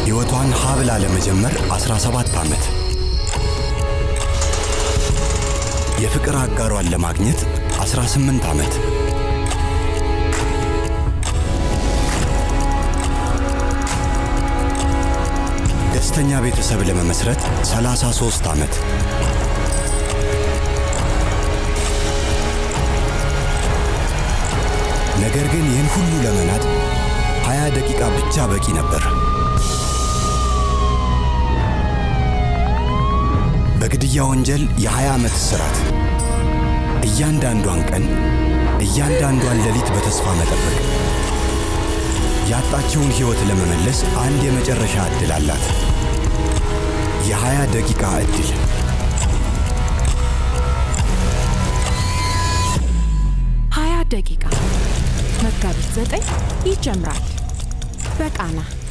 ሕይወቷን ሀብላ ለመጀመር 17 ዓመት የፍቅር አጋሯን ለማግኘት 18 ዓመት ደስተኛ ቤተሰብ ለመመስረት 33 ዓመት ነገር ግን ይህን ሁሉ ለመናድ 20 ደቂቃ ብቻ በቂ ነበር። በግድያ ወንጀል የ20 ዓመት እስራት፣ እያንዳንዷን ቀን፣ እያንዳንዷን ሌሊት በተስፋ መጠበቅ። ያጣችውን ሕይወት ለመመለስ አንድ የመጨረሻ ዕድል አላት። የ20 ደቂቃ ዕድል። ሀያ ደቂቃ መጋቢት ዘጠኝ ይጀምራል በቃና